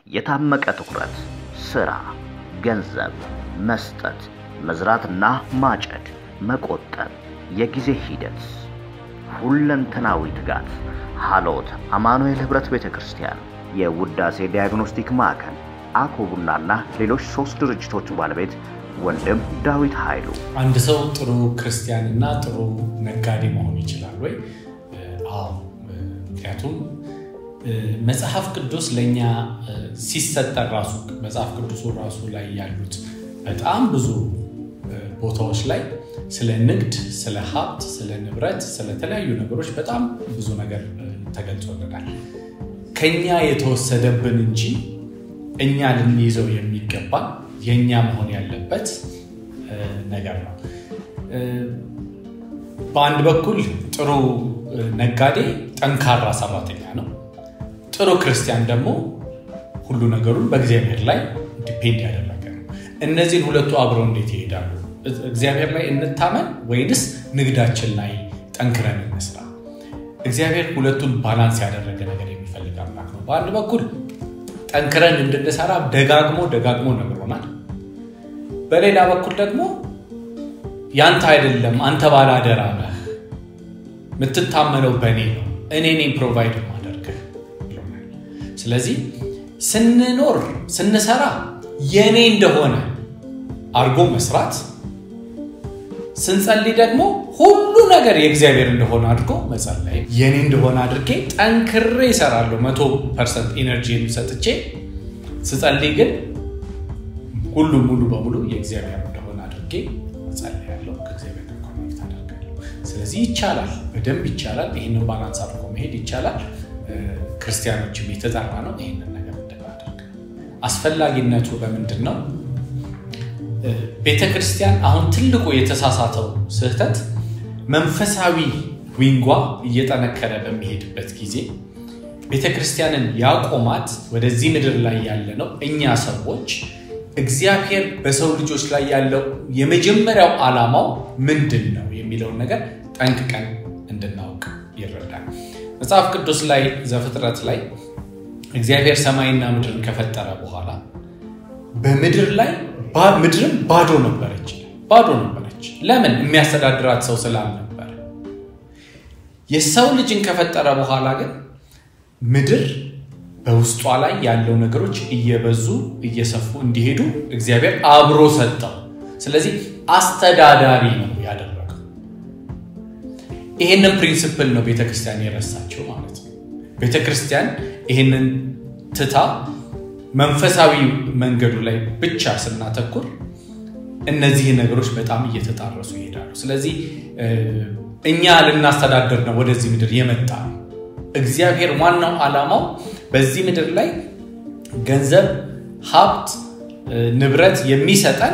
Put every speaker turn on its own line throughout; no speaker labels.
የታመቀ ትኩረት፣ ስራ፣ ገንዘብ መስጠት፣ መዝራትና ማጨድ፣ መቆጠብ፣ የጊዜ ሂደት፣ ሁለንተናዊ ትጋት። ሀሎት አማኑኤል ህብረት ቤተ ክርስቲያን፣ የውዳሴ ዲያግኖስቲክ ማዕከል፣ አኮቡናና ሌሎች ሶስት ድርጅቶቹ ባለቤት ወንድም ዳዊት ኃይሉ።
አንድ ሰው ጥሩ ክርስቲያን እና ጥሩ ነጋዴ መሆን ይችላል ወይ? አዎ። ምክንያቱም መጽሐፍ ቅዱስ ለእኛ ሲሰጠን ራሱ መጽሐፍ ቅዱሱ ራሱ ላይ ያሉት በጣም ብዙ ቦታዎች ላይ ስለ ንግድ፣ ስለ ሀብት፣ ስለ ንብረት፣ ስለተለያዩ ነገሮች በጣም ብዙ ነገር ተገልጾልናል። ከኛ የተወሰደብን እንጂ እኛ ልንይዘው የሚገባ የእኛ መሆን ያለበት ነገር ነው። በአንድ በኩል ጥሩ ነጋዴ ጠንካራ ሰራተኛ ነው። ጥሩ ክርስቲያን ደግሞ ሁሉ ነገሩን በእግዚአብሔር ላይ ዲፔንድ ያደረገ ነው። እነዚህን ሁለቱ አብረው እንዴት ይሄዳሉ? እግዚአብሔር ላይ እንታመን ወይንስ ንግዳችን ላይ ጠንክረን እንስራ? እግዚአብሔር ሁለቱን ባላንስ ያደረገ ነገር የሚፈልግ አምላክ ነው። በአንድ በኩል ጠንክረን እንድንሰራ ደጋግሞ ደጋግሞ ነግሮናል። በሌላ በኩል ደግሞ ያንተ አይደለም አንተ ባላደራ ነህ፣ የምትታመነው በእኔ ነው፣ እኔ እኔም ፕሮቫይድ ማደርግህ ብሎናል። ስለዚህ ስንኖር ስንሰራ የእኔ እንደሆነ አድርጎ መስራት፣ ስንጸልይ ደግሞ ሁሉ ነገር የእግዚአብሔር እንደሆነ አድርጎ መጸለይ። የእኔ እንደሆነ አድርጌ ጠንክሬ ይሰራለሁ መቶ ፐርሰንት ኢነርጂ ሰጥቼ ስጸልይ ግን ሁሉ ሙሉ በሙሉ የእግዚአብሔር እንደሆነ አድርጌ እጸልያለሁ፣ ከእግዚአብሔር ጋር ኮኔክት አደርጋለሁ። ስለዚህ ይቻላል፣ በደንብ ይቻላል። ይህንን ባላንስ አድርጎ መሄድ ይቻላል። ክርስቲያኖችም የተጠራ ነው ይህንን ነገር እንድናደርግ። አስፈላጊነቱ በምንድን ነው? ቤተ ክርስቲያን አሁን ትልቁ የተሳሳተው ስህተት መንፈሳዊ ዊንጓ እየጠነከረ በሚሄድበት ጊዜ ቤተ ክርስቲያንን ያቆማት ወደዚህ ምድር ላይ ያለ ነው እኛ ሰዎች እግዚአብሔር በሰው ልጆች ላይ ያለው የመጀመሪያው ዓላማው ምንድን ነው የሚለውን ነገር ጠንቅቀን እንድናውቅ ይረዳል። መጽሐፍ ቅዱስ ላይ ዘፍጥረት ላይ እግዚአብሔር ሰማይና ምድርን ከፈጠረ በኋላ በምድር ላይ ምድርም ባዶ ነበረች፣ ባዶ ነበረች። ለምን? የሚያስተዳድራት ሰው ስላልነበረ። የሰው ልጅን ከፈጠረ በኋላ ግን ምድር በውስጧ ላይ ያለው ነገሮች እየበዙ እየሰፉ እንዲሄዱ እግዚአብሔር አብሮ ሰጠው። ስለዚህ አስተዳዳሪ ነው ያደረገው። ይሄንን ፕሪንስፕል ነው ቤተክርስቲያን የረሳቸው ማለት ነው። ቤተክርስቲያን ይሄንን ትታ መንፈሳዊ መንገዱ ላይ ብቻ ስናተኩር እነዚህ ነገሮች በጣም እየተጣረሱ ይሄዳሉ። ስለዚህ እኛ ልናስተዳደር ነው ወደዚህ ምድር የመጣ ነው። እግዚአብሔር ዋናው ዓላማው በዚህ ምድር ላይ ገንዘብ፣ ሀብት፣ ንብረት የሚሰጠን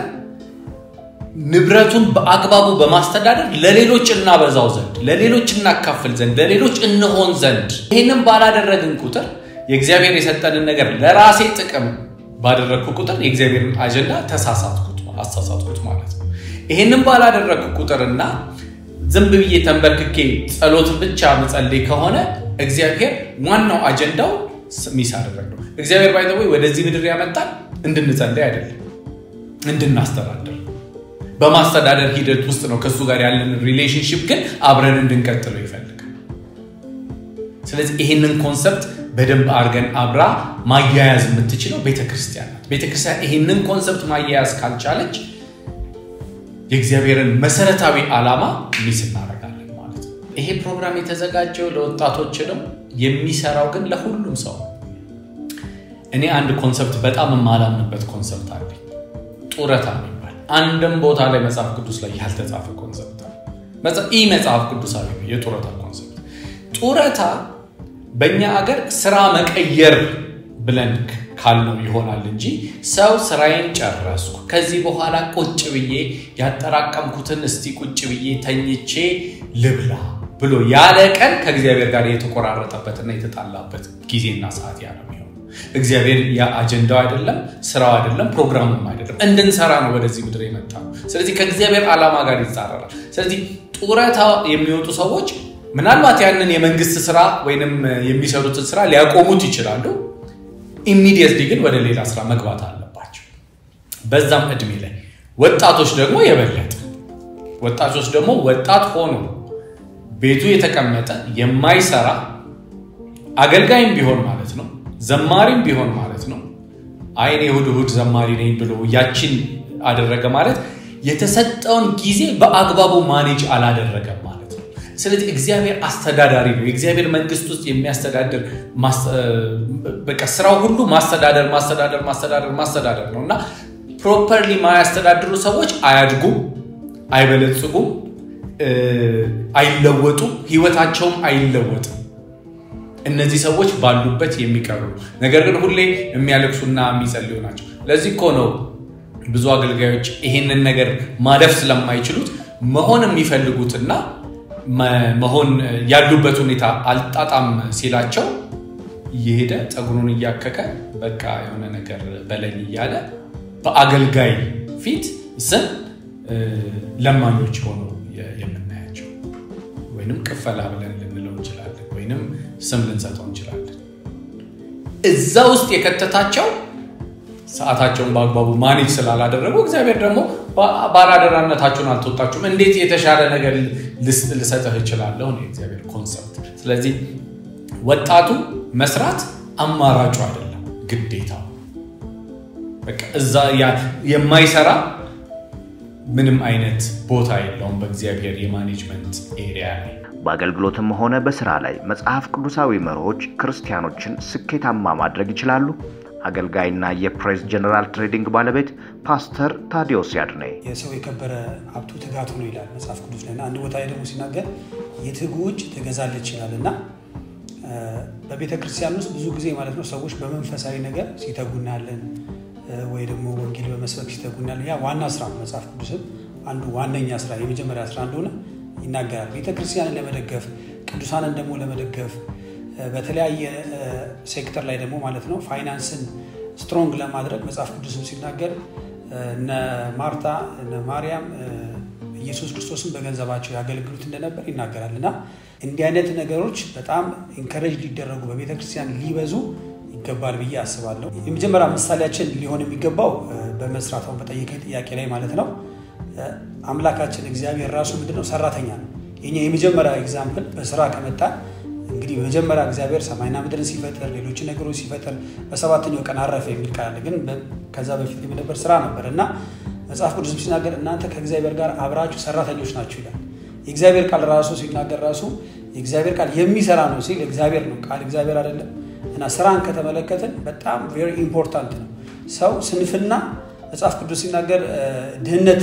ንብረቱን በአግባቡ በማስተዳደር ለሌሎች እናበዛው ዘንድ፣ ለሌሎች እናካፍል ዘንድ፣ ለሌሎች እንሆን ዘንድ። ይህንም ባላደረግን ቁጥር የእግዚአብሔር የሰጠንን ነገር ለራሴ ጥቅም ባደረግኩ ቁጥር የእግዚአብሔርን አጀንዳ ተሳሳትኩት አሳሳትኩት ማለት ነው። ይህንም ባላደረግኩ ቁጥርና ዝም ብዬ ተንበርክኬ ጸሎት ብቻ መጸለይ ከሆነ እግዚአብሔር ዋናው አጀንዳው ሚስ አደረግ ነው። እግዚአብሔር ባይዘወይ ወደዚህ ምድር ያመጣል እንድንጸልይ አይደለም፣ እንድናስተዳደር በማስተዳደር ሂደት ውስጥ ነው። ከእሱ ጋር ያለን ሪሌሽንሽፕ ግን አብረን እንድንቀጥለው ይፈልጋል። ስለዚህ ይህንን ኮንሰፕት በደንብ አድርገን አብራ ማያያዝ የምትችለው ቤተክርስቲያን ናት። ቤተክርስቲያን ይህንን ኮንሰፕት ማያያዝ ካልቻለች የእግዚአብሔርን መሰረታዊ ዓላማ ሚስ እናደርጋለን ማለት ነው። ይሄ ፕሮግራም የተዘጋጀው ለወጣቶች ነው፣ የሚሰራው ግን ለሁሉም ሰው ነው። እኔ አንድ ኮንሰፕት በጣም የማላምንበት ኮንሰፕት አለ፣ ጡረታ የሚባል አንድም ቦታ ላይ መጽሐፍ ቅዱስ ላይ ያልተጻፈ ኮንሰፕት ኢ መጽሐፍ ቅዱሳዊ ነው የጡረታ ኮንሰፕት። ጡረታ በእኛ አገር ስራ መቀየር ብለን ካልነው ይሆናል እንጂ ሰው ስራዬን ጨረስኩ፣ ከዚህ በኋላ ቁጭ ብዬ ያጠራቀምኩትን እስቲ ቁጭ ብዬ ተኝቼ ልብላ ብሎ ያለ ቀን ከእግዚአብሔር ጋር የተቆራረጠበትና የተጣላበት ጊዜና ሰዓት ያ ነው የሚሆነው። እግዚአብሔር ያ አጀንዳው አይደለም፣ ስራው አይደለም፣ ፕሮግራሙም አይደለም። እንድንሰራ ነው ወደዚህ ምድር የመጣ ነው። ስለዚህ ከእግዚአብሔር ዓላማ ጋር ይጻረራል። ስለዚህ ጡረታ የሚወጡ ሰዎች ምናልባት ያንን የመንግስት ስራ ወይንም የሚሰሩትን ስራ ሊያቆሙት ይችላሉ። ኢሚዲየትሊ ግን ወደ ሌላ ስራ መግባት አለባቸው። በዛም እድሜ ላይ ወጣቶች ደግሞ የበለጠ ወጣቶች ደግሞ ወጣት ሆኖ ቤቱ የተቀመጠ የማይሰራ አገልጋይም ቢሆን ማለት ነው ዘማሪም ቢሆን ማለት ነው አይኔ እሑድ እሑድ ዘማሪ ነኝ ብሎ ያችን አደረገ ማለት የተሰጠውን ጊዜ በአግባቡ ማኔጅ አላደረገም ማለት ነው። ስለዚህ እግዚአብሔር አስተዳዳሪ ነው። የእግዚአብሔር መንግስት ውስጥ የሚያስተዳድር በቃ ስራው ሁሉ ማስተዳደር ማስተዳደር ማስተዳደር ማስተዳደር ነው እና ፕሮፐርሊ ማያስተዳድሩ ሰዎች አያድጉም፣ አይበለጽጉም፣ አይለወጡም፣ ህይወታቸውም አይለወጥም። እነዚህ ሰዎች ባሉበት የሚቀሩ ነገር ግን ሁሌ የሚያለቅሱና የሚጸልዩ ናቸው። ለዚህ እኮ ነው ብዙ አገልጋዮች ይሄንን ነገር ማለፍ ስለማይችሉት መሆን የሚፈልጉትና መሆን ያሉበት ሁኔታ አልጣጣም ሲላቸው እየሄደ ፀጉሩን እያከከ በቃ የሆነ ነገር በለኝ እያለ በአገልጋይ ፊት ስም ለማኞች ሆኖ የምናያቸው ወይንም ቅፈላ ብለን ልንለው እንችላለን፣ ወይንም ስም ልንሰጠው እንችላለን። እዛ ውስጥ የከተታቸው ሰዓታቸውን በአግባቡ ማኔጅ ስላላደረጉ እግዚአብሔር ደግሞ ባላደራነታችሁን አልተወጣችሁም፣ እንዴት የተሻለ ነገር ልሰጥህ እችላለሁ ነው የእግዚአብሔር ኮንሰፕት። ስለዚህ ወጣቱ መስራት አማራጩ አይደለም ግዴታው። በቃ እዛ የማይሰራ ምንም አይነት ቦታ የለውም በእግዚአብሔር የማኔጅመንት ኤሪያ ላይ።
በአገልግሎትም ሆነ በስራ ላይ መጽሐፍ ቅዱሳዊ መርሆች ክርስቲያኖችን ስኬታማ ማድረግ ይችላሉ? አገልጋይና የፕሬስ ጀነራል ትሬዲንግ ባለቤት ፓስተር ታዲዮስ ያድኔ
የሰው የከበረ ሀብቱ ትጋቱ ነው ይላል መጽሐፍ ቅዱስ ላይ እና አንድ ቦታ ላይ ደግሞ ሲናገር የትጉ እጅ ትገዛለች ይላል እና በቤተ ክርስቲያን ውስጥ ብዙ ጊዜ ማለት ነው ሰዎች በመንፈሳዊ ነገር ሲተጉ እናያለን፣ ወይ ደግሞ ወንጌል በመስበክ ሲተጉ እናያለን። ያ ዋና ስራ መጽሐፍ ቅዱስም አንዱ ዋነኛ ስራ የመጀመሪያ ስራ እንደሆነ ይናገራል። ቤተ ክርስቲያንን ለመደገፍ ቅዱሳንን ደግሞ ለመደገፍ በተለያየ ሴክተር ላይ ደግሞ ማለት ነው ፋይናንስን ስትሮንግ ለማድረግ መጽሐፍ ቅዱስም ሲናገር እነ ማርታ እነ ማርያም ኢየሱስ ክርስቶስን በገንዘባቸው ያገለግሉት እንደነበር ይናገራል እና እንዲህ አይነት ነገሮች በጣም ኢንከሬጅ ሊደረጉ በቤተ ክርስቲያን ሊበዙ ይገባል ብዬ አስባለሁ። የመጀመሪያ ምሳሌያችን ሊሆን የሚገባው በመስራት አሁን በጠየቀኝ ጥያቄ ላይ ማለት ነው አምላካችን እግዚአብሔር ራሱ ምንድነው ሰራተኛ ነው። የኛ የመጀመሪያ ኤግዛምፕል በስራ ከመጣ እንግዲህ በመጀመሪያ እግዚአብሔር ሰማይና ምድርን ሲፈጥር ሌሎች ነገሮች ሲፈጥር በሰባተኛው ቀን አረፈ የሚል ቃል አለ። ግን ከዛ በፊት የነበር ስራ ነበር እና መጽሐፍ ቅዱስም ሲናገር እናንተ ከእግዚአብሔር ጋር አብራችሁ ሰራተኞች ናችሁ ይላል። የእግዚአብሔር ቃል ራሱ ሲናገር ራሱ የእግዚአብሔር ቃል የሚሰራ ነው ሲል እግዚአብሔር ነው ቃል እግዚአብሔር አይደለም። እና ስራን ከተመለከትን በጣም ቬሪ ኢምፖርታንት ነው። ሰው ስንፍና መጽሐፍ ቅዱስ ሲናገር ድህነት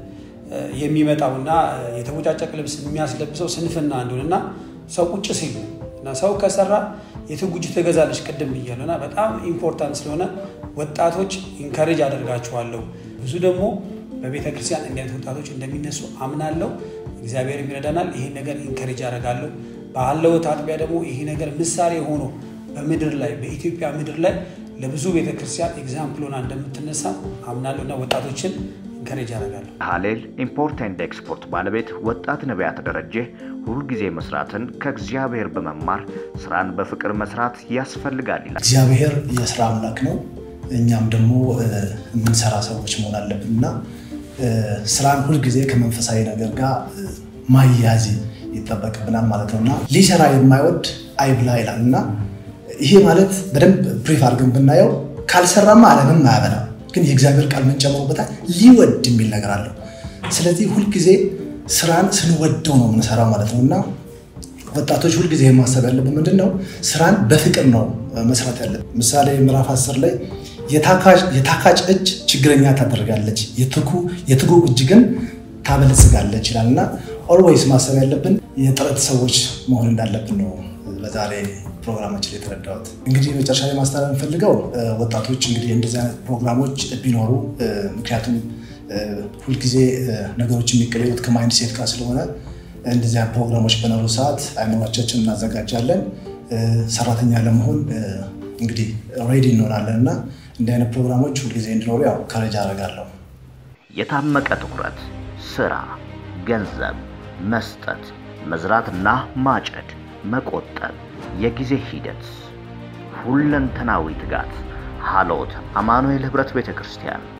የሚመጣውና የተቦጫጨቅ ልብስ የሚያስለብሰው ስንፍና እንደሆነና ሰው ቁጭ ሲል እና ሰው ከሰራ የትጉጅ ትገዛለች ቅድም ብያለሁ እና በጣም ኢምፖርታንት ስለሆነ ወጣቶች ኢንካሬጅ አደርጋችኋለሁ። ብዙ ደግሞ በቤተ ክርስቲያን እንዲህ አይነት ወጣቶች እንደሚነሱ አምናለሁ። እግዚአብሔር ይረዳናል። ይሄን ነገር ኢንካሬጅ አደርጋለሁ። ባለውት አጥቢያ ደግሞ ይሄ ነገር ምሳሌ ሆኖ በምድር ላይ በኢትዮጵያ ምድር ላይ ለብዙ ቤተ ክርስቲያን ኤግዛምፕል ሆና እንደምትነሳ አምናለሁ እና ወጣቶችን ኢንካሬጅ አደርጋለሁ።
ሀሌል ኢምፖርት ኤንድ ኤክስፖርት ባለቤት ወጣት ነቢያት ደረጀ ሁልጊዜ መስራትን ከእግዚአብሔር በመማር ስራን በፍቅር መስራት ያስፈልጋል ይላል።
እግዚአብሔር የስራ አምላክ ነው። እኛም ደግሞ የምንሰራ ሰዎች መሆን አለብን እና ስራን ሁልጊዜ ከመንፈሳዊ ነገር ጋር ማያያዝ ይጠበቅብናል ማለት ነው እና ሊሰራ የማይወድ አይብላ ይላል እና ይሄ ማለት በደንብ ብሪፍ አድርገን ብናየው ካልሰራማ ዓለምም አያበላም። ግን የእግዚአብሔር ቃል ምን ጨምሮበታል? ሊወድ የሚል ነገር አለው። ስለዚህ ሁልጊዜ ስራን ስንወደው ነው የምንሰራው ማለት ነው እና ወጣቶች ሁልጊዜ ማሰብ ያለብን ምንድን ነው? ስራን በፍቅር ነው መስራት ያለብን። ምሳሌ ምዕራፍ አስር ላይ የታካች እጅ ችግረኛ ታደርጋለች፣ የትጉ እጅ ግን ታበለጽጋለች ይላል እና ኦልዌይስ ማሰብ ያለብን የጥረት ሰዎች መሆን እንዳለብን ነው በዛሬ ፕሮግራማችን ላይ የተረዳሁት። እንግዲህ መጨረሻ ላይ ማስተላለፍ የምፈልገው ወጣቶች እንግዲህ እንደዚህ አይነት ፕሮግራሞች ቢኖሩ ምክንያቱም ሁልጊዜ ነገሮች የሚቀየሩት ከማይንድ ሴት ጋር ስለሆነ እንደዚህ አይነት ፕሮግራሞች በኖሩ ሰዓት አይምሯቻችን እናዘጋጃለን። ሰራተኛ ለመሆን እንግዲህ ሬዲ እንሆናለን እና እንዲህ አይነት ፕሮግራሞች ሁልጊዜ እንዲኖሩ ያው ከረጃ አደርጋለሁ።
የታመቀ ትኩረት፣ ስራ፣ ገንዘብ መስጠት፣ መዝራትና ማጨድ፣ መቆጠብ፣ የጊዜ ሂደት፣ ሁለንተናዊ ትጋት ሃሎት አማኑኤል ህብረት ቤተ ክርስቲያን